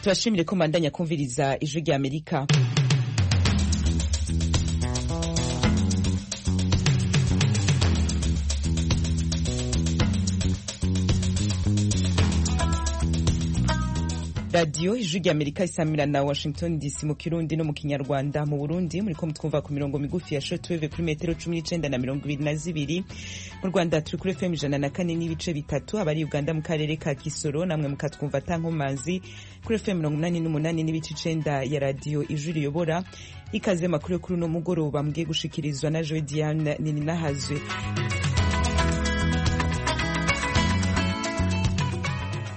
turashimire ko mbandanya kumviriza ijwi rya amerika radiyo ijwi rya amerika isamira na washington dc mu kirundi no mu kinyarwanda mu burundi muri ko mutwumva ku mirongo migufi ya shotweve kuri metero cumi n'icenda na mirongo ibiri na zibiri mu rwanda turi kuri fm ijana na kane n'ibice bitatu abari uganda mu karere ka kisoro namwe mukatwumva atankomanzi kuri fm mirongo inani n'umunani n'ibice icenda ya radiyo ijwi riyobora ikaze makuru yo kuri uno mugoroba mbwiye gushikirizwa na joe diane nininahazwe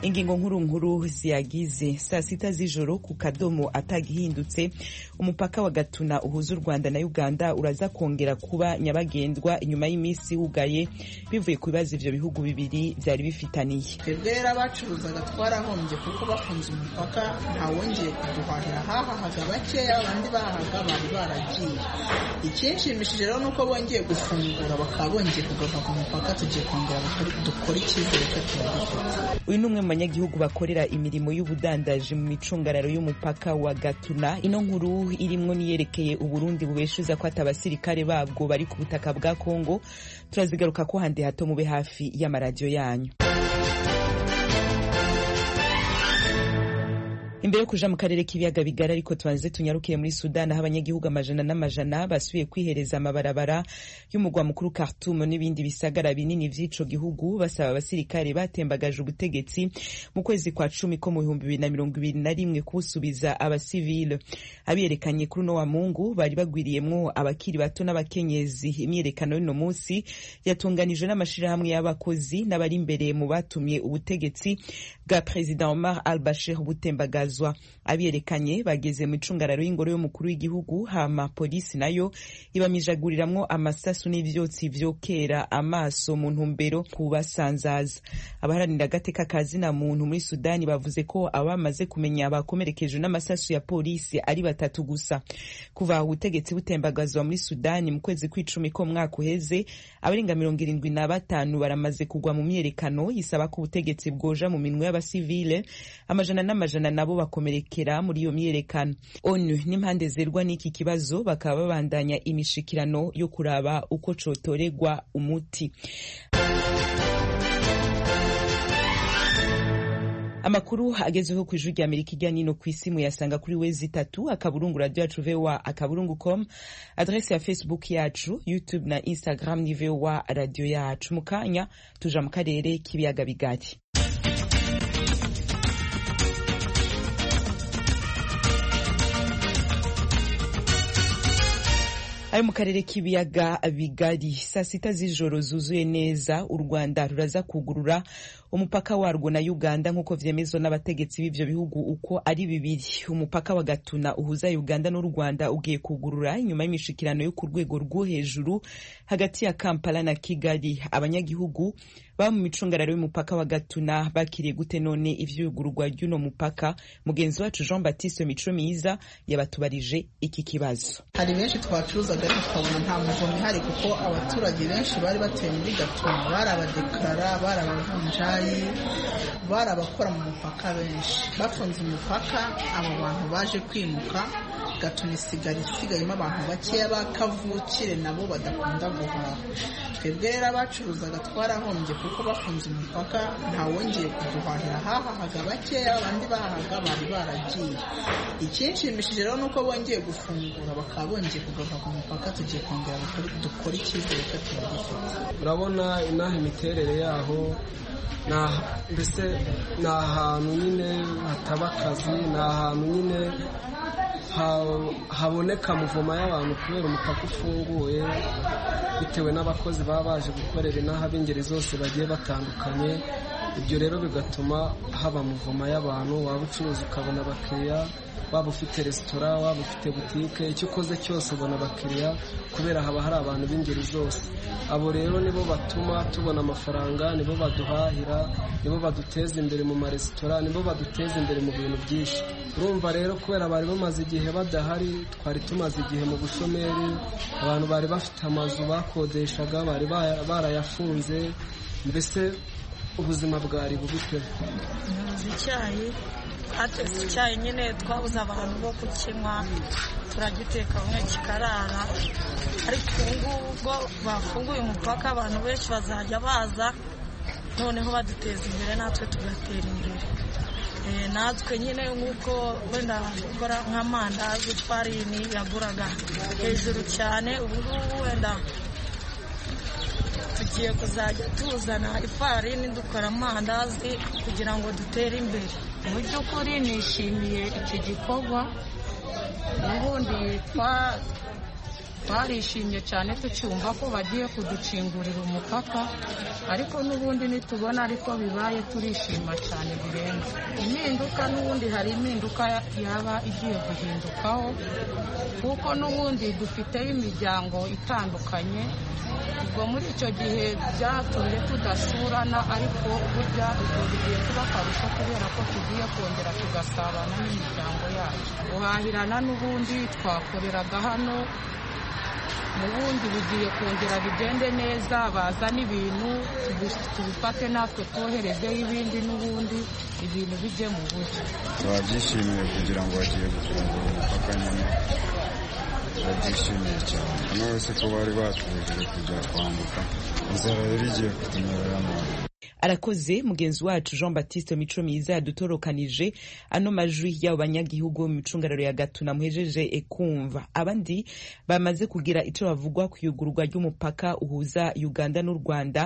ingingo nkuru nkuru ziyagize saa sita z'ijoro ku kadomo atagihindutse umupaka wa gatuna uhuza u rwanda na uganda uraza kongera kuba nyabagendwa inyuma y'iminsi hugaye bivuye ku bibazo ivyo bihugu bibiri vyari bifitaniye twebwe rero abacuruzaga twarahombye kuko bafunze umupaka ntawongeye kuduhahira hahahaga bakeya abandi bahahaga bari baragiye ikinshimishije rero nuko bongeye gufungura bakaba bongeye kugaruka ku mupaka tugiye kongera dukora icyizere ko turagifite uyu ni umwe mu banyagihugu bakorera imirimo y'ubudandaji mu micungararo y'umupaka wa gatuna ino nkuru irimwo niyerekeye uburundi bubeshuza ko ati abasirikare babwo bari ku butaka bwa kongo turazigaruka ko handi hato mube hafi y'amaradiyo yanyu imbere yo kuja mu karere k'ibiyaga bigari ariko tubanze tunyarukiye muri sudani aho abanyagihugu amajana n'amajana basubiye kwihereza amabarabara y'umugwa mukuru khartoum n'ibindi bisagara binini vy'ico gihugu basaba abasirikare batembagaje ubutegetsi mu kwezi kwa cumi ko mu bihumbi bibiri na mirongo ibiri na rimwe kubusubiza abasivile abiyerekanye kuri uno wa mungu bari bagwiriyemwo abakiri bato n'abakenyezi imyiyerekano y'uno munsi yatunganijwe n'amashirahamwe y'abakozi n'abari imbere mu batumye ubutegetsi bwa perezida omar al bashir butembagaje kubazwa abiyerekanye bageze mu icungararo y'ingoro y'umukuru w'igihugu hama polisi nayo ibamijaguriramwo amasasu n'ivyotsi vyokera amaso mu ntumbero kubasanzaza abaharanira agateka kazina muntu muri sudani bavuze ko abamaze kumenya bakomerekejwe n'amasasu ya polisi ari batatu gusa kuva ubutegetsi butembagazwa muri sudani mu kwezi kw'icumi ko mwaka uheze abarenga mirongo irindwi na batanu baramaze kugwa mu myerekano yisaba ko ubutegetsi bwoja mu minwe y'abasivile amajana n'amajana nabo bakomerekera muri iyo myerekano onu n'impande zerwa n'iki kibazo bakaba babandanya imishikirano yo kuraba uko cotoregwa umuti amakuru agezweho ku ijwi rya amerika irya nino ku isi muyasanga kuri wezi itatu akaburungu radiyo yacu voa akaburungu com adrese ya facebook yacu youtube na instagram ni voa radiyo yacu mu kanya tuja mu karere k'ibiyaga bigari ari mu karere k'ibiyaga bigari saa sita z'ijoro zuzuye neza u rwanda ruraza kugurura umupaka warwo na uganda nk'uko vyemezwa n'abategetsi b'ivyo bihugu uko ari bibiri umupaka wa gatuna uhuza uganda n'u rwanda ugiye kugurura inyuma y'imishikirano yo ku rwego rwo hejuru hagati ya kampala na kigali abanyagihugu baba mu micungararo y'umupaka wa gatuna bakiriye gute none ivyugururwa ry'uno mupaka mugenzi wacu jean baptiste mico myiza yabatubarije iki kibazo hari benshi twacuruzaga tukabona nta muvumo ihari kuko abaturage benshi bari batuye muri gatuna bari abadekarara bari abavunjayi bari abakora mu mupaka benshi bafunze umupaka abo bantu baje kwimuka gatuna isigara isigayemo abantu bakeya bakavukire nabo badakunda guhaha twebwe rero abacuruzaga twarahombye kuko bafunze umupaka ntawongeye kuduhahira hahahaga bakeya abandi bahahaga bari baragiye ikinshimishije rero nuko bongeye gufungura bakaba bongeye kugaruka ku mupaka tugiye kongera dukora icyizere ko turagifite urabona inaha imiterere yaho mbese ni ahantu nyine hataba akazi ni ahantu nyine haboneka muvoma y'abantu kubera umupaka ufunguye bitewe n'abakozi baba baje gukorera inaha b'ingeri zose bagiye batandukanye ibyo rero bigatuma haba muvoma y'abantu waba ucuruza ukabona abakiriya waba ufite resitora waba ufite butike icyo ukoze cyose ubona abakiriya kubera haba hari abantu b'ingeri zose abo rero nibo batuma tubona amafaranga nibo baduhahira nibo baduteza imbere mu maresitora nibo baduteza imbere mu bintu byinshi urumva rero kubera bari bamaze igihe badahari twari tumaze igihe mu bushomeri abantu bari bafite amazu bakodeshaga bari barayafunze mbese ubuzima bwari bubiteho icyayi hatetse icyayi nyine twabuze abantu bo kukinywa turagiteka bamwe kikarara ariko ubu ngubu ubwo bafunguye umupaka abantu benshi bazajya baza noneho baduteza imbere natwe tugatera imbere Eh, natwe nyine nk'uko wenda gukora nk'amandazi farini yaguraga hejuru cyane ubu ngubu wenda tugiye kuzajya tuzana ifarini dukora amandazi kugira ngo dutere imbere mu by'ukuri nishimiye icyo gikorwa ubundi twa- twarishimye cyane tucyumva ko bagiye kuducingurira umupaka ariko n'ubundi nitubona ariko bibaye turishima cyane birenze impinduka n'ubundi hari impinduka yaba igiye guhindukaho kuko n'ubundi dufiteyo imiryango itandukanye ubwo muri icyo gihe byatumye tudasurana ariko burya ubwo bigiye kuba akarusho kubera ko tugiye kongera tugasabana n'imiryango yacu guhahirana n'ubundi twakoreraga hano ubundi bigiye kongera bigende neza bazane ibintu tubi- tubifate natwe twoherezeho ibindi n'ubundi ibintu bijye mu buryo babyishimiye kugira ngo bagiye gufungura umupaka nyine babyishimiye cyane hano wese ko bari batubujije kujya kwambuka inzara yari igiye kutunyerera nabi arakoze mugenzi wacu jean baptiste mico myiza yadutorokanije ano majwi y'abo banyagihugu bo mu micungararo ya gatuna muhejeje ekumva abandi bamaze kugira icyo bavugwa ku iyugururwa ry'umupaka uhuza uganda n'u rwanda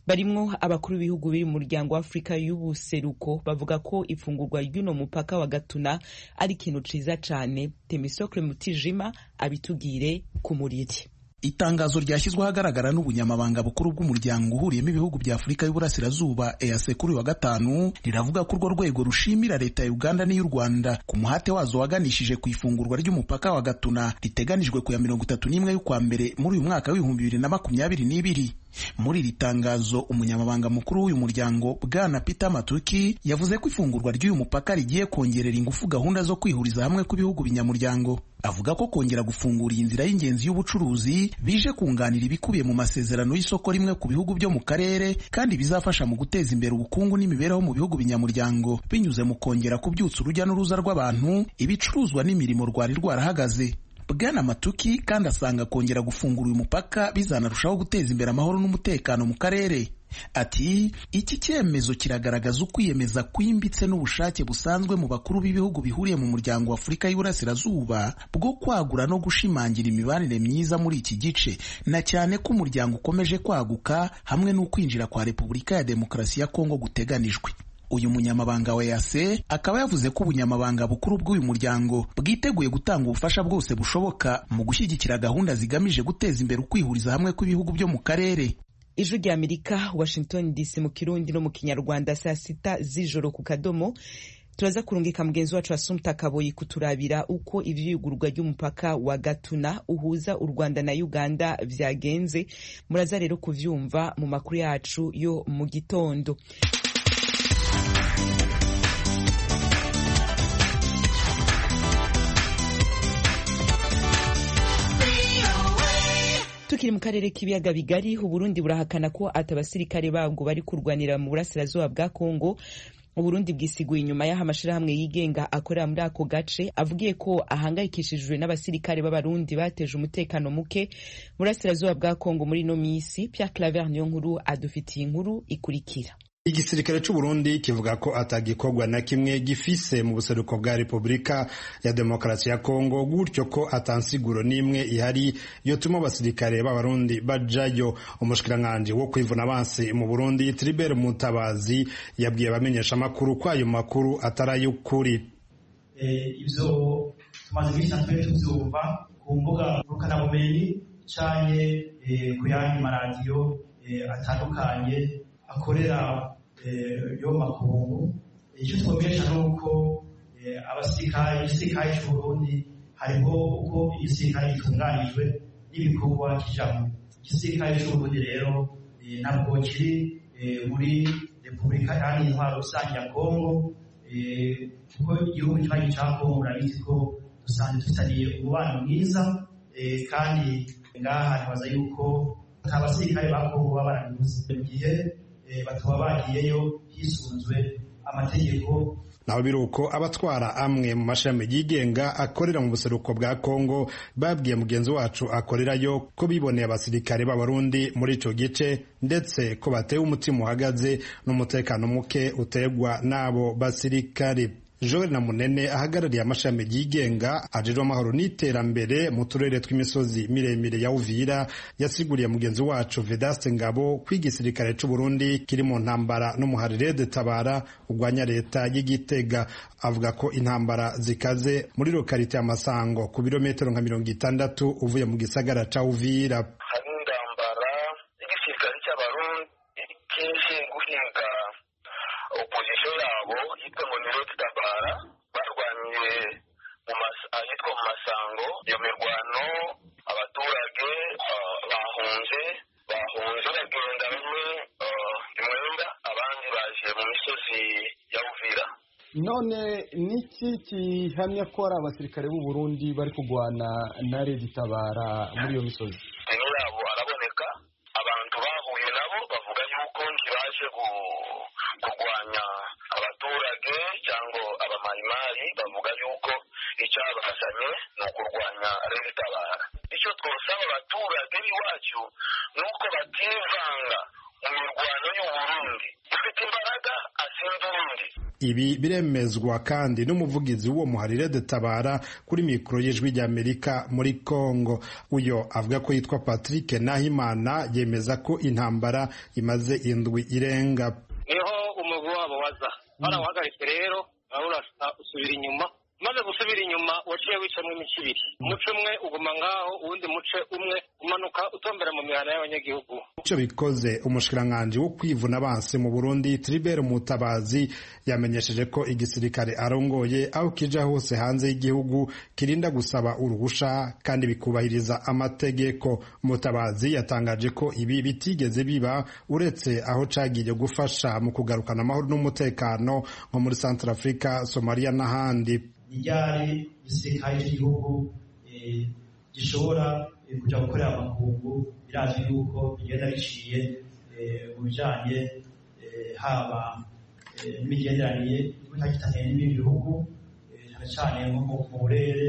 barimwo abakuru b'ibihugu biri mu muryango w'afurika y'ubuseruko bavuga ko ifungurwa ry'uno mupaka wa gatuna ari ikintu ciza cane temisokre mutijima abitubwire ku muriri itangazo ryashyizwe ahagaragara n'ubunyamabanga bukuru bw'umuryango uhuriyemo ibihugu bya afurika y'uburasirazuba EAC kuri uyu wa gatanu riravuga ko urwo rwego rushimira leta ya uganda n'iy'u rwanda ku muhate wazo waganishije ku ifungurwa ry'umupaka wa gatuna riteganijwe ku ya mirongo itatu n'imwe y'ukwa mbere muri uyu mwaka w'ibihumbi bibiri na makumyabiri n'ibiri muri iri tangazo umunyamabanga mukuru w'uyu muryango bwana peter matuki yavuze ko ifungurwa ry'uyu mupaka rigiye kongerera ingufu gahunda zo kwihuriza hamwe kw'ibihugu binyamuryango avuga ko kongera gufungura iyi nzira y'ingenzi y'ubucuruzi bije kunganira ibikubiye mu masezerano y'isoko rimwe ku bihugu byo mu karere kandi bizafasha mu guteza imbere ubukungu n'imibereho mu bihugu binyamuryango binyuze mu kongera kubyutsa urujya n'uruza rw'abantu ibicuruzwa n'imirimo rwari rwarahagaze Bwana Matuki kandi asanga kongera gufungura uyu mupaka bizanarushaho guteza imbere amahoro n'umutekano mu karere. Ati iki cyemezo kiragaragaza ukwiyemeza kwimbitse n'ubushake busanzwe mu bakuru b'ibihugu bihuriye mu muryango wa Afurika y'Iburasirazuba bwo kwagura no gushimangira imibanire myiza muri iki gice na cyane ko umuryango ukomeje kwaguka hamwe n'ukwinjira kwa Repubulika ya Demokarasi ya Kongo guteganijwe. Uyu munyamabanga wa EAC akaba yavuze ko ubunyamabanga bukuru bw'uyu muryango bwiteguye gutanga ubufasha bwose bushoboka mu gushyigikira gahunda zigamije guteza imbere ukwihuriza hamwe kw'ibihugu byo mu karere. ijwi rya amerika washington dc mu kirundi no mu kinyarwanda saa sita z'ijoro ku kadomo turaza kurungika mugenzi wacu asumta kaboyi kuturabira uko ivyigurwa ry'umupaka wa gatuna uhuza u rwanda na uganda vyagenze muraza rero kuvyumva mu makuru yacu yo mu gitondo tukiri mu karere k'ibiyaga bigari uburundi burahakana ko ati abasirikare babwo bari kurwanira mu burasirazuba bwa kongo uburundi bwisiguye inyuma y'aho amashyirahamwe yigenga akorera muri ako gace avugiye ko ahangayikishijwe n'abasirikare b'abarundi bateje umutekano muke mu burasirazuba bwa kongo muri ino minsi pierre claver niyo nkuru adufitiye inkuru ikurikira igisirikare c'uburundi kivuga ko atagikorwa na kimwe gifise mu buseruko bwa repubulika ya demokarasi ya kongo gutyo ko atansiguro n'imwe ihari yotuma abasirikare b'abarundi bajayo umushikiranganji wo kwivuna abansi mu burundi tribert mutabazi yabwiye abamenyesha amakuru ko ayo makuru ataray'ukuri Eh, ibyo tumaze iminsi natwe tubyumva ku mbuga ngurukanabumenyi canke eh, ku yandi maradiyo eh, atandukanye akorera eh, yo makungu icyo twumvisha ni uko eh, abasirikare igisirikare c'uburundi hariho uko igisirikare gitunganijwe n'ibikorwa kijambo igisirikare c'uburundi rero eh, ntabwo kiri eh, muri repubulika iharanira intwaro rusange ya kongo Eh, kuko igihugu cy'ibanyi cya kongo murabizi ko dusanzwe dufitaniye umubano mwiza eh, kandi ngaha ntibaza yuko nta basirikare ba kongo baba barabibuze mu gihe eh, bataba bagiyeyo hisunzwe amategeko naho biri uko abatwara amwe mu mashami yigenga akorera mu buseruko bwa kongo babwiye mugenzi wacu akorerayo ko biboneye abasirikare b'abarundi muri icyo gice ndetse ko batewe umutima uhagaze n'umutekano muke utegwa n'abo basirikare Joel na Munene ahagarariye amashami yigenga ajejwe amahoro n'iterambere mu turere tw'imisozi miremire ya Uvira yasiguriye mugenzi wacu Vedaste Ngabo ko igisirikare cy'u Burundi kiri mu ntambara n'umuharire de Tabara urwanya leta y'Igitega avuga ko intambara zikaze muri lokalite ya Masango ku birometero nka mirongo itandatu uvuye mu gisagara ca Uvira hari intambara y'igisirikare cy'abarundi kije guhinga opozisiyo yabo yitwa ngo ni tabara barwaniye ahitwa mu masango iyo mirwano abaturage bahunze bahunze bagenda bamwe imwenda abandi baje mu misozi ya uvira none niki gihamya ko ari abasirikare b'u Burundi bari kurwana na redi tabara muri iyo misozi yabo araboneka abantu bahuye nabo bavuga yuko ntibaje kurwanya abaturage cyangwa abamayimayi bavuga yuko icyabazanye ni ukurwanya rebitabara icyo twasaba abaturage b'iwacu ni uko bativanga mu mirwano y'uburundi ufite imbaraga asinze urundi ibi biremezwa kandi n'umuvugizi w'uwo muharire dutabara kuri mikoro y'ijwi ry'amerika muri congo uyo avuga ko yitwa patrick nahimana yemeza ko intambara imaze indwi irenga niho umuvu wabo waza barawuhagaritse rero urabona usubira inyuma maze gusubira inyuma waciye wicamo imico ibiri umuce umwe uguma ngaho uwundi muce umwe umanuka utombera mu mihanda y'abanyagihugu icyo bikoze umushikiranganji wo kwivuna banse mu burundi tribert mutabazi yamenyesheje ko igisirikare arongoye aho kija hose hanze y'igihugu kirinda gusaba uruhusha kandi bikubahiriza amategeko mutabazi yatangaje ko ibi bitigeze biba uretse aho cagiye gufasha mu kugarukana amahoro n'umutekano nko muri centre africa somalia n'ahandi ryari igisirikare cy'igihugu gishobora kujya gukorera amakungu birazwi yuko bigenda biciye mu bijyanye haba n'imigenderanire y'ubutakitanye n'ibindi bihugu cyane cyane nko mu burere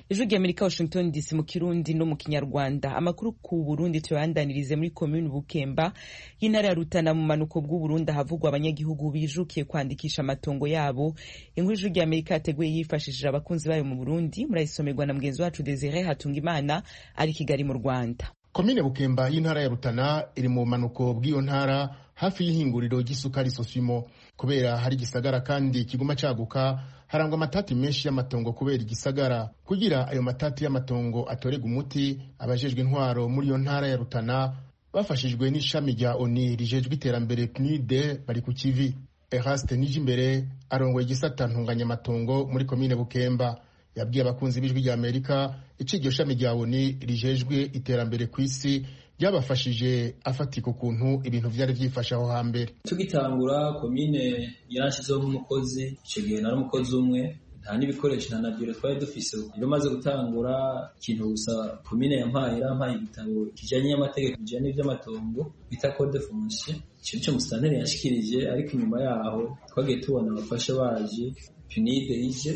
ijwi ry'amerika washington dc mu kirundi no mu kinyarwanda amakuru ku burundi tuyabandanirize muri komini bukemba y'intara ya rutana mu manuko bw'uburundi ahavugwa abanyagihugu bijukiye kwandikisha amatongo yabo inkuru ijwi ry'amerika yateguye yifashishije abakunzi bayo mu burundi murayisomerwa na mugenzi wacu desire hatunga imana ari kigali mu rwanda komine bukemba y'intara ya rutana iri mu manuko bw'iyo ntara hafi y'ihinguriro ry'isukari sosimo kubera hari igisagara kandi kiguma caguka harangwa amatati menshi y'amatongo kubera igisagara kugira ayo matati y'amatongo atorega umuti abajejwe intwaro muri iyo ntara ya rutana bafashijwe n'ishami rya oni rijejwe iterambere pnide bari ku kivi eraste nijimbere arongoye igisata ntunganyamatongo muri komine bukemba yabwiye abakunzi b'ijwi rya amerika ico iryo shami rya oni rijejwe iterambere ku isi byabafashije afatika ukuntu ibintu byari byifashe aho hambere tugitangura komine yarashyizeho nk'umukozi icyo gihe nari umukozi umwe nta n'ibikoresho nta na biro twari dufise rero maze gutangura ikintu gusa komine yampaye yarampaye igitabo kijanye n'amategeko bijanye n'ivy'amatongo bita code foncier ico nico musitanteri yashikirije ariko inyuma yaho twagiye tubona abafashe baje pinide ije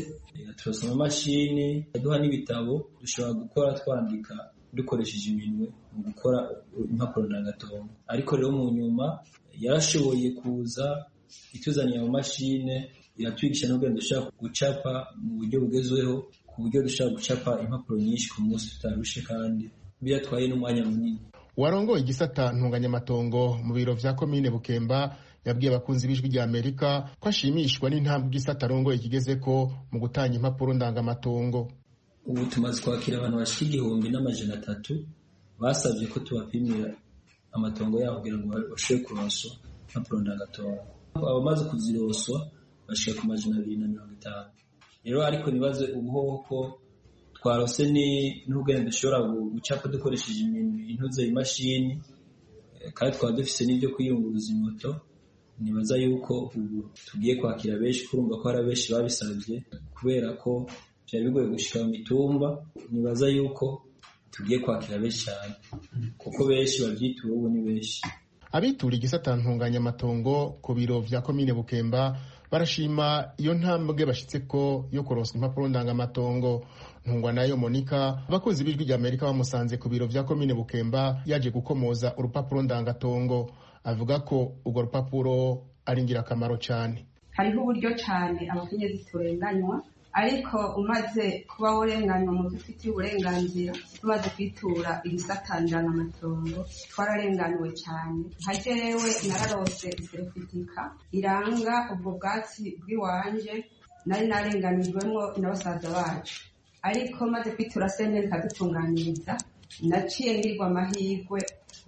turasa amamashini aduha n'ibitabo dushobora gukora twandika dukoresheje iminwe mu gukora impapuro ndangatongo ariko rero mu nyuma yarashoboye kuza ituzaniye amamashine iratwigisha n'ubwenge dushobora gucapa mu buryo bugezweho ku buryo dushobora gucapa impapuro nyinshi ku munsi tutarushe kandi biratwaye n'umwanya munini warongoye igisata ntunganyamatongo mu biro vya komine bukemba yabwiye abakunzi b'ijwi rya amerika ko ashimishwa n'intambwe igisata arongoye kigezeko mu gutanga impapuro ndangamatongo ubu tumaze kwakira abantu bashika igihumbi n'amajana atatu basabye ko tubapimira amatongo yabo kugira ngo bashobore kuronswa impapuro ndangatondo abamaze kuzironswa bashika ku majana abiri na mirongo itanu rero ariko nibaze ubuhoho ko twarose n'ubwenge dushobora gucapa dukoresheje intuze imashini kandi twaba dufise n'ibyo kwiyunguruza imoto nibaza yuko ubu tugiye kwakira benshi kurumva ko hari abenshi babisabye kubera ko byari bigoye gushika mu mitumba nibaza yuko tugiye kwakira benshi cyane kuko benshi babyituwe ubu ni benshi abitura igisata ntunganyamatongo ku biro vya komine bukemba barashima iyo ntambwe bashyitse ko yo kuronswa impapuro ndangamatongo ntungwa nayo monika abakozi b'ijwi ry'amerika bamusanze ku biro vya komine bukemba yaje gukomoza urupapuro ndangatongo avuga ko urwo rupapuro ari ingirakamaro cyane hariho uburyo cyane abakenyezi turenganywa ariko umaze kuba urenganywa mu byo ufitiye uburenganzira umaze kwitura ibisatanjana amatongo twararenganiwe cyane nka jewe nararose iserifitika iranga ubwo bwatsi bw'iwanje nari narenganijwemo na basaza bacu ariko maze kwitura senteri ikadutunganyiriza naciye ngirwa amahirwe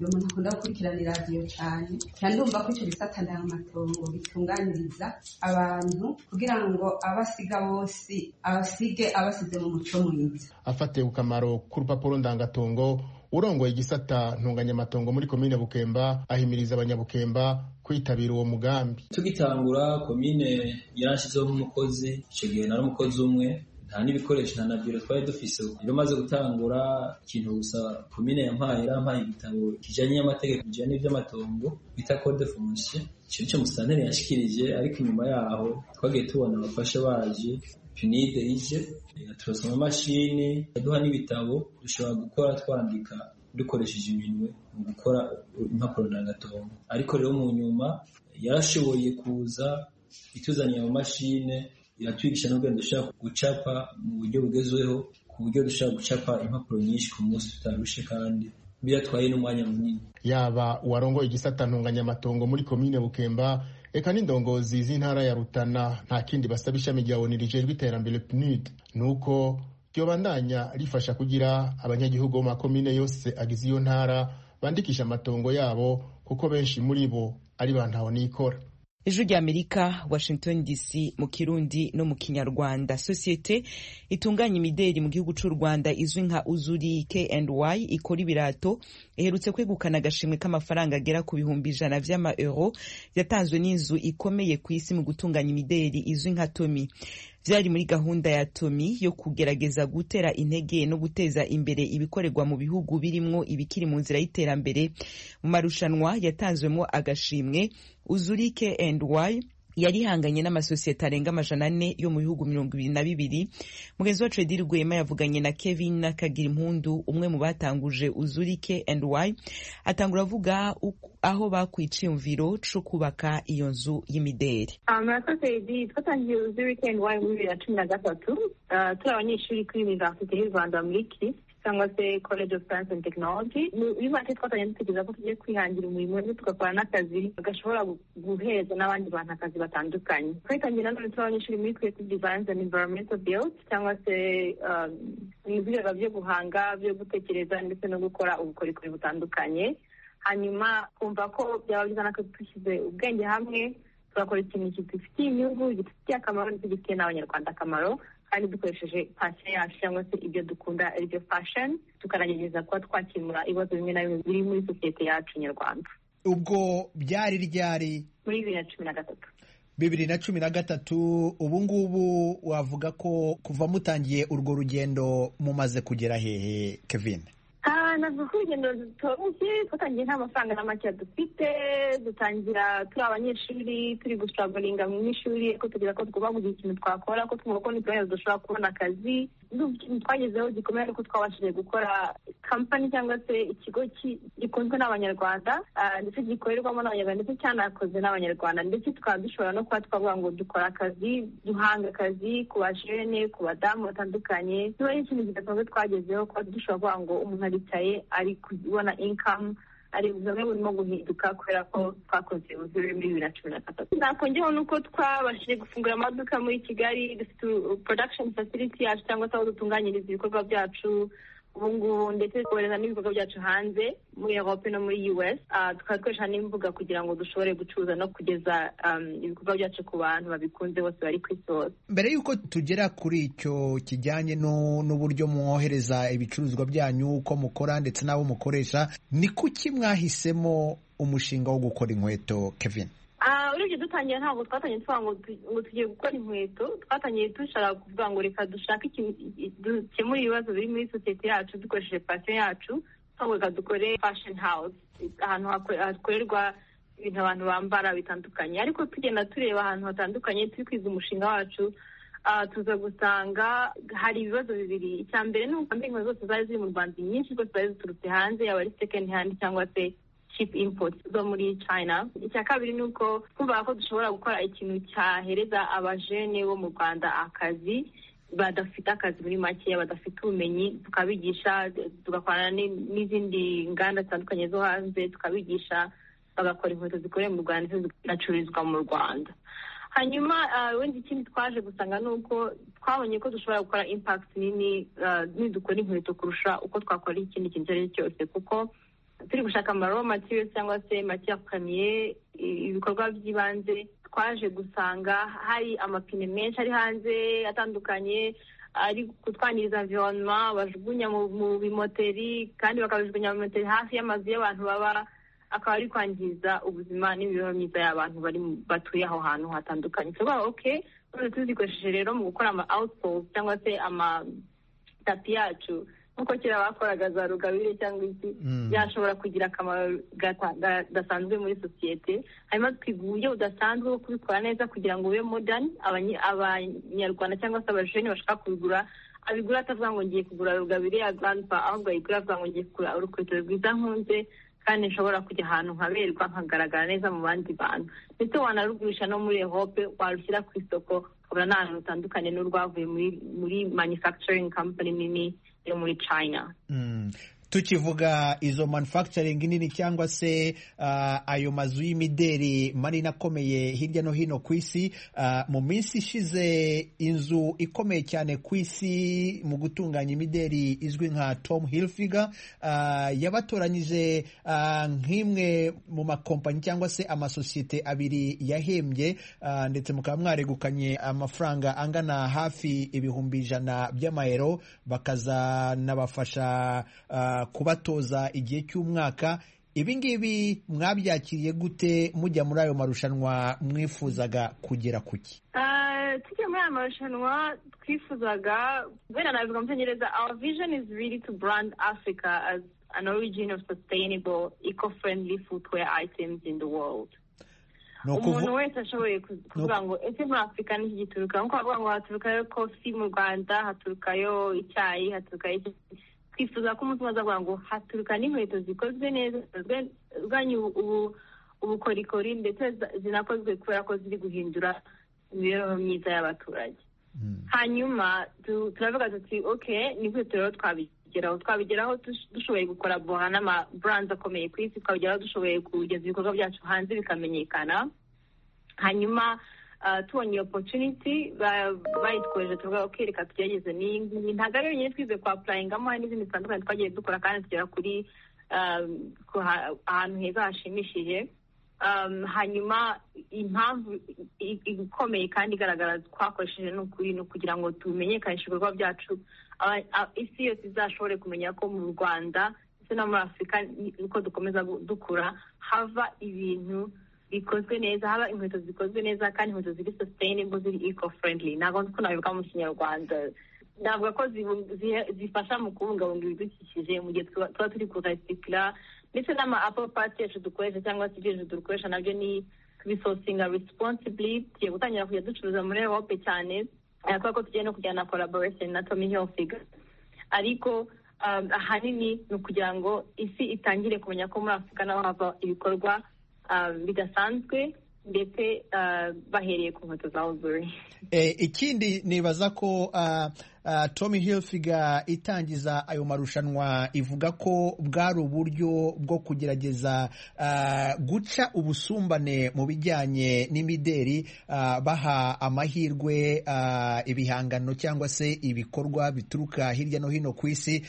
uyu muntu akunda gukurikirana iradiyo cyane cyane ndumva ko icyo gisata amatongo bitunganiriza abantu kugira ngo abasiga bose abasige abasize mu muco mwiza afatiye ku kamaro k'urupapuro ndangatongo urongoye igisata ntunganyamatongo muri komine bukemba ahimiriza abanyabukemba kwitabira uwo mugambi tugitangura komine yarashyizeho nk'umukozi icyo gihe nari umukozi umwe nta n'ibikoresho nta na biro twari dufise rero maze gutangura ikintu gusa komine yampaye yarampaye igitabo kijanye n'amategeko bijanye n'ivy'amatongo bita code foncier ico nico musitanteri yashikirije ariko inyuma yaho twagiye tubona abafasha baje pinide ije yaturoswa amamashini yaduha n'ibitabo dushobora gukora twandika dukoresheje iminwe mu gukora impapuro ndangatongo ariko rero mu nyuma yarashoboye kuza ituzaniye amamashine iratwigisha n'ubwenge dushobora gucapa mu buryo bugezweho ku buryo dushobora gucapa impapuro nyinshi ku munsi tutarushe kandi biratwaye n'umwanya munini yaba uwarongoye igisata ntunganyamatongo muri komine bukemba eka n'indongozi z'intara ya rutana nta kindi basaba ishami rya oni rijejwe iterambere pnud ni uko ryobandanya rifasha kugira abanyagihugu bo makomine yose agize iyo ntara bandikisha amatongo yabo kuko benshi muri bo ari ba ntahonikora ijwi ry'amerika washington dc mu kirundi no mu kinyarwanda sosiyete itunganya imideri mu gihugu cy'u rwanda izwi nka uzuri kny ikora ibirato iherutse kwegukana agashimwe k'amafaranga agera ku bihumbi ijana vy'amaeuro yatanzwe n'inzu ikomeye ku isi mu gutunganya imideri izwi nka tomi byari muri gahunda ya tomi yo kugerageza gutera intege no guteza imbere ibikorerwa mu bihugu birimwo ibikiri mu nzira y'iterambere mu marushanwa yatanzwemo agashimwe uzurike and y yarihanganye n'amasosiyete arenga amajana ane yo mu bihugu mirongo ibiri na bibiri mugenzi wacu edi rwema yavuganye na kevin kagira impundu umwe mu batanguje uzurike and y atangura avuga aho bakuye icyiyumviro cyo kubaka iyo nzu y'imideri amasosiyete twatangiye uzurike and y muri bibiri na cumi na gatatu turi abanyeshuri kuri univerisite y'u rwanda muri kiri cyangwa se college of science and technology bibanje twatangiye dutekereza ko tugiye kwihangira umurimo ndetse tugakora n'akazi gashobora guhereza n'abandi bantu akazi batandukanye twatangiye nanone turi abanyeshuri muri creative designs and environmental build cyangwa se ibikorwa byo guhanga byo gutekereza ndetse no gukora ubukorikori butandukanye hanyuma kumva ko byaba byiza n'akazi dushyize ubwenge hamwe tugakora ikintu kidufitiye inyungu gifitiye akamaro ndetse gifitiye n'abanyarwanda akamaro kandi dukoresheje pasiyo yacu cyangwa se ibyo dukunda aribyo fashoni tukanagerageza kuba twakemura ibibazo bimwe na bimwe biri muri sosiyete yacu nyarwanda ubwo byari ryari muri bibiri na cumi na gatatu bibiri na cumi na gatatu ubu ngubu wavuga ko kuva mutangiye urwo rugendo mumaze kugera hehe kevin navuga ko urugendo rutoroshye twatangiye nta mafaranga na make dufite dutangira turi abanyeshuri turi gusitagaringa mu ishuri ko tugira ko tugomba kugira ikintu twakora ko twumva ko ntitubayeho dushobora kubona akazi ikintu twagezeho gikomeye ari uko twabashije gukora kampani cyangwa se ikigo gikunzwe n'abanyarwanda ndetse gikorerwamo n'abanyarwanda ndetse cyanakoze n'abanyarwanda ndetse tukaba dushobora no kuba twavuga ngo dukora akazi duhanga akazi ku bajene ku badamu batandukanye niba ari ikintu kidasanzwe twagezeho kuba dushobora kuvuga ngo umuntu aricaye ari kubona inkamu ari buzamwe burimo guhinduka kubera ko twakoze ubuzima muri bibiri na cumi na gatatu nakongeraho nuko twabashije gufungura amaduka muri kigali dufite production facility yacu cyangwa se aho dutunganyiriza ibikorwa byacu ubu ngubu ndetse kohereza n'ibikorwa byacu hanze muri europe no muri us tukaba dukoresha n'imbuga kugira ngo dushobore gucuruza no kugeza ibikorwa byacu ku bantu babikunze bose bari ku isi hose mbere y'uko tugera kuri icyo kijyanye n'uburyo mwohereza ibicuruzwa byanyu uko mukora ndetse n'abo mukoresha ni kuki mwahisemo umushinga wo gukora inkweto kevin urebye dutangira ntabwo twatangiye tuvuga ngo tugiye gukora inkweto twatangiye dushaka kuvuga ngo reka dushake dukemure ibibazo biri muri sosiyete yacu dukoresheje pasiyo yacu twavuga dukore fashion house ahantu hakorerwa ibintu abantu bambara bitandukanye ariko tugenda tureba ahantu hatandukanye turi kwiga umushinga wacu tuza gusanga hari ibibazo bibiri icya mbere ni uko inkweto zose zari ziri mu rwanda nyinshi rwose zari ziturutse hanze yaba ari second hand cyangwa se cheap import zo muri china icya kabiri ni uko twumvaga ko dushobora gukora ikintu cyahereza abajene bo mu rwanda akazi badafite akazi muri make badafite ubumenyi tukabigisha tugakorana n'izindi nganda zitandukanye zo hanze tukabigisha bagakora inkweto zikoreye mu rwanda zigacururizwa mu rwanda hanyuma wenda ikindi twaje gusanga ni uko twabonye ko dushobora gukora impact nini nidukora inkweto kurusha uko twakora ikindi kintu icyo ari cyo cyose kuko turi gushaka amaro matiyo cyangwa se matiyo akamiye ibikorwa by'ibanze twaje gusanga hari amapine menshi ari hanze atandukanye ari gutwangiriza environnement bajugunya mu bimoteri kandi bakabijugunya mu bimoteri hafi y'amazu y'abantu baba akaba ari kwangiza ubuzima n'imibereho myiza y'abantu batuye aho hantu hatandukanye tuvuga oke none tuzikoresheje rero mu gukora ama outpost cyangwa se amatapi yacu nk'uko kera bakoraga za rugabire cyangwa iki yashobora kugira akamaro gasanzwe muri sosiyete hanyuma twiga uburyo budasanzwe bwo kubikora neza kugira ngo bube modern abanyarwanda cyangwa se abajeni bashaka kubigura abigura atavuga ngo ngiye kugura rugabire ya grandpa ahubwo ayigura avuga ngo ngiye kugura urukweto rwiza nkunze kandi nshobora kujya ahantu nkaberwa nkagaragara neza mu bandi bantu ndetse wanarugurisha no muri ehope warushyira ku isoko ukabona n'ahantu rutandukanye n'urwavuye muri manufacturing company nini yo muri china tukivuga izo manufacturing nini cyangwa se ayo mazu y'imideri manini akomeye hirya no hino ku isi mu minsi ishize inzu ikomeye cyane ku isi mu gutunganya imideri izwi nka tom hilfiger yabatoranyije nk'imwe mu makompanyi cyangwa se amasosiyete abiri yahembye ndetse mukaba mwaregukanye amafaranga angana hafi ibihumbi ijana by'amayero bakazanabafasha kubatoza igihe cy'umwaka ibi ngibi mwabyakiriye gute mujya muri ayo marushanwa mwifuzaga kugera kuki tujya muri aya marushanwa twifuzaga wenda nabivuga mu cyongereza our vision is really to brand africa as an origin of sustainable eco-friendly footwear items in the world umuntu wese ashoboye kuvuga ngo ese muri afurika niki gituruka nkuko bavuga ngo haturukayo kofi mu rwanda haturukayo icyayi haturukayo twifuza ko umuntu azavuga ngo haturuka n'inkweto zikozwe neza ziganye ubukorikori ndetse zinakozwe kubera ko ziri guhindura imibereho myiza y'abaturage hanyuma turavuga tuti oke n'inkweto rero twabigeraho twabigeraho dushoboye gukora boha n'amaburanza akomeye ku isi twabigeraho dushoboye kugeza ibikorwa byacu hanze bikamenyekana hanyuma tubonye iyo opotuniti bayitweje tuvuga ko reka tugerageze ni ntabwo ari yonyine twize kwa purayingamo hari n'izindi zitandukanye twagiye dukora kandi tugera kuri ahantu heza hashimishije hanyuma impamvu ikomeye kandi igaragara twakoresheje ni ukuri ni ukugira ngo tumenyekanishe ibikorwa byacu isi yose izashobore kumenya ko mu rwanda ndetse no muri afurika uko dukomeza dukura hava ibintu bikozwe neza haba inkweto zikozwe neza kandi inkweto ziri sustainable ziri eco friendly ntabwo nzi ko nabivuga mu kinyarwanda navuga ko zifasha mu kubungabunga ibidukikije mu gihe tuba turi kurasikira ndetse n'ama apple parts yacu dukoresha cyangwa se ibyo dukoresha nabyo ni kubisosinga responsibly tugiye gutangira kujya ducuruza muri europe cyane kubera ko tugiye no kujyana na collaboration na tommy hilfiger ariko ahanini ni ukugira ngo isi itangire kumenya ko muri afurika naho hava ibikorwa bidasanzwe ndetse bahereye ku nkweto za uzuri ikindi nibaza ko Tommy Hilfiger itangiza ayo marushanwa ivuga ko bwari uburyo bwo kugerageza guca ubusumbane mu bijyanye n'imideri baha amahirwe ibihangano cyangwa se ibikorwa bituruka hirya no hino ku isi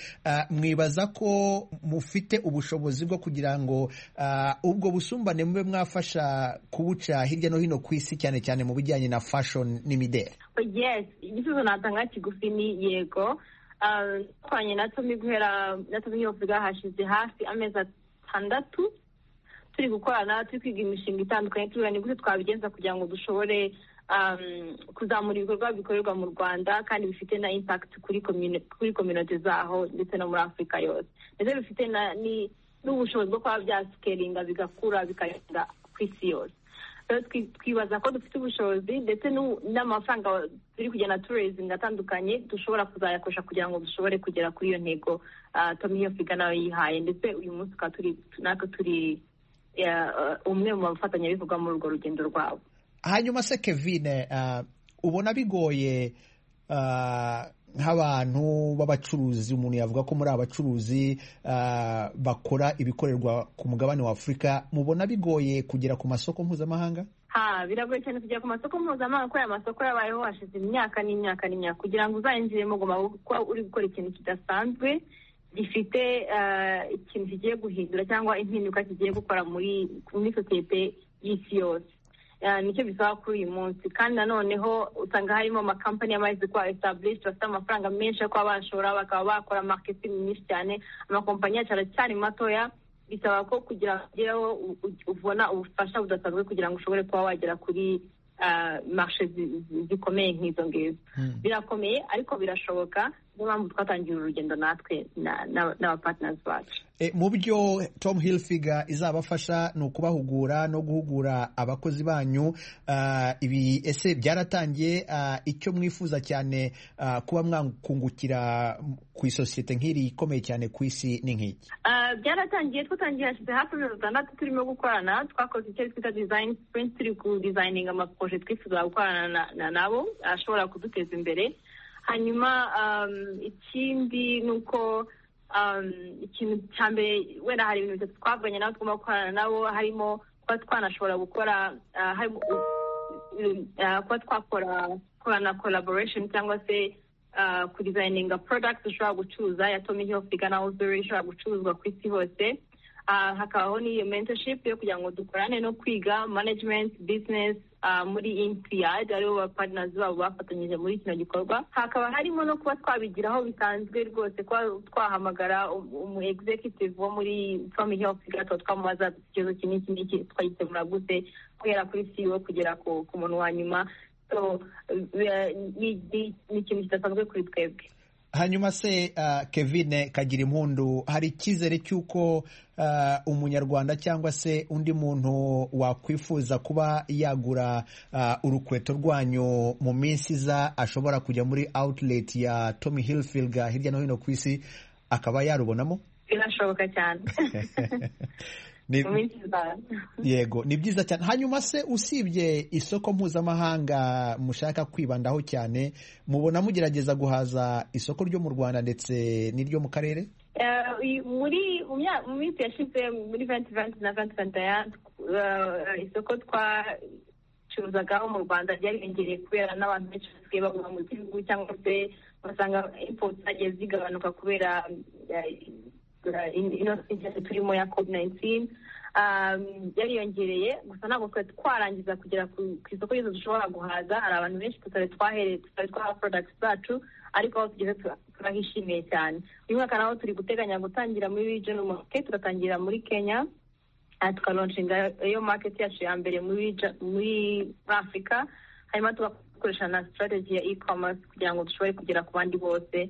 mwibaza ko mufite ubushobozi bwo kugira ngo ubwo busumbane mube mwafasha kubuca hirya no hino ku isi cyane cyane mu bijyanye na fashion n'imideri igisubizo natanga kigufi ni yego twanye na tomi guhera na tomi yovuga hashize hafi amezi atandatu turi gukorana turi kwiga imishinga itandukanye tureba ni gute twabigenza kugira ngo dushobore kuzamura ibikorwa bikorerwa mu rwanda kandi bifite na impakiti kuri kominote zaho ndetse no muri afurika yose ndetse bifite n'ubushobozi bwo kuba byasikelinga bigakura bikarenga ku isi yose twibaza ko dufite ubushobozi ndetse n'amafaranga turi kugenda turezinga atandukanye dushobora kuzayakoresha kugira ngo dushobore kugera kuri iyo ntego tomiyo figa nawe yihaye ndetse uyu munsi tukaba turi natwe turi umwe mu bafatanyabikorwa muri urwo rugendo rwabo hanyuma se kevine ubona bigoye nk'abantu b'abacuruzi umuntu yavuga ko muri abacuruzi bakora ibikorerwa ku mugabane wa afurika mubona bigoye kugera ku masoko mpuzamahanga ha biragoye cyane kugera ku masoko mpuzamahanga ko aya masoko yabayeho hashize imyaka n'imyaka n'imyaka kugira ngo uzahinjiremo ugomba kuba uri gukora ikintu kidasanzwe gifite ikintu kigiye guhindura cyangwa impinduka kigiye gukora muri sosiyete y'isi yose nicyo bisaba kuri uyu munsi kandi nanoneho usanga harimo amakampani y'amazi kwa esitabulishi bafite amafaranga menshi yo kuba bashora bakaba bakora maketingi nyinshi cyane amakompanyi yacu aracyari matoya bisaba ko kugira ngo ugereho ubona ubufasha budasanzwe kugira ngo ushobore kuba wagera kuri marishe zikomeye nk'izo ngizo birakomeye ariko birashoboka niyo mpamvu twatangira urugendo natwe n'abapatinasi bacu mu byo tom hilfiga izabafasha ni ukubahugura no guhugura abakozi banyu ibi ese byaratangiye icyo mwifuza cyane kuba mwakungukira ku isosiyete nk'iri ikomeye cyane ku isi ni nk'iki byaratangiye twatangiye hashize hafi amezi atandatu turimo gukorana twakoze icyo twita dizayini sipurinti turi kudizayininga amaporoje twifuza gukorana nabo ashobora kuduteza imbere hanyuma ikindi ni uko ikintu cya mbere wenda hari ibintu bitatu twavuganye nabo tugomba gukorana nabo harimo kuba twanashobora gukora kuba twakorana collaboration cyangwa se kudizayininga products ushobora gucuruza ya tomi hilfiga na uzuri ishobora gucuruzwa ku isi hose hakabaho n'iyo mentorship yo kugira ngo dukorane no kwiga management business muri impiyadi aribo ba partners babo bafatanyije muri kino gikorwa hakaba harimo no kuba twabigiraho bisanzwe rwose kuba twahamagara umu executive wo muri family health tuba twamubaza ikibazo iki n'iki n'iki twagikemura gute guhera kuri ceo kugera ku muntu wa nyuma ni ikintu kidasanzwe kuri twebwe hanyuma se kevine kagira impundu hari icyizere cy'uko umunyarwanda cyangwa se undi muntu wakwifuza kuba yagura urukweto rwanyu mu minsi iza ashobora kujya muri outlet ya Tommy Hilfiger hirya no hino ku isi akaba yarubonamo birashoboka cyane yego ni byiza cyane hanyuma se usibye isoko mpuzamahanga mushaka kwibandaho cyane mubona mugerageza guhaza isoko ryo mu rwanda ndetse n'iryo mu karere muri mu minsi yashize muri venti venti na venti venti isoko twacuruzagaho mu rwanda ryariyongereye kubera n'abantu benshi basigaye baguma mu gihugu cyangwa se ugasanga impfu zagiye zigabanuka kubera ino sitade turimo ya covid nayinitini yariyongereye gusa ntabwo twari twarangiza kugera ku isoko ryose dushobora guhaza hari abantu benshi tutari twahereye tutari twaha porodagiti zacu ariko aho tugeze turahishimiye cyane uyu mwaka naho turi guteganya gutangira muri region market tugatangira muri kenya tukalonshinga iyo market yacu ya mbere muri afurika hanyuma tugakoresha na strategy ya e-commerce kugira ngo dushobore kugera ku bandi bose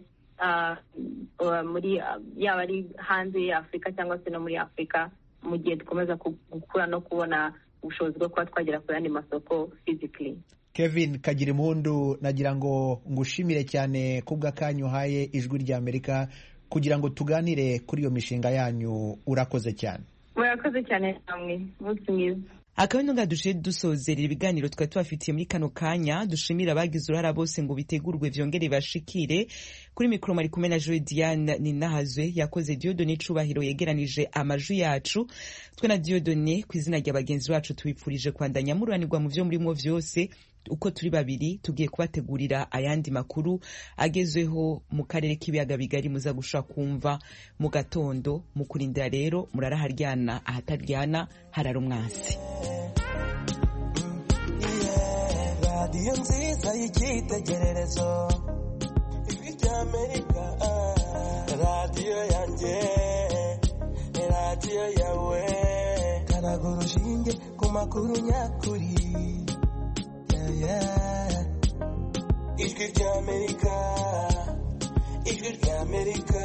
muri yaba ari hanze ya afurika cyangwa se no muri afurika mu gihe dukomeza gukura no kubona ubushobozi bwo kuba twagera ku yandi masoko fizikiri kevin kagira impundu nagira ngo ngushimire cyane kubw'akanya uhaye ijwi rya amerika kugira ngo tuganire kuri iyo mishinga yanyu urakoze cyane murakoze cyane namwe umunsi mwiza akabino nga dushe dusozerera ibiganiro twari tubafitiye muri kano kanya dushimira abagize uruhara bose ngo bitegurwe byongere bashikire kuri mikoro mari kumwe na Diane Ninahazwe yakoze Diodone Cubahiro yegeranije amajwi yacu twe na Diodone ku izina rya bagenzi bacu tubipfurije kwandanya mururanirwa mu byo murimo vyose uko turi babiri tugiye kubategurira ayandi makuru agezweho mu karere k'ibiyaga bigari muza gushobora kumva mu gatondo mu kurindira rero muraraharyana ahataryana harara umwansi radiyo nziza y'icyitegererezo ijwi rya amerika radiyo yanjye radiyo yawe karaga urushinge ku makuru nyakuri yeah. ijwi ry'amerika ijwi ry'amerika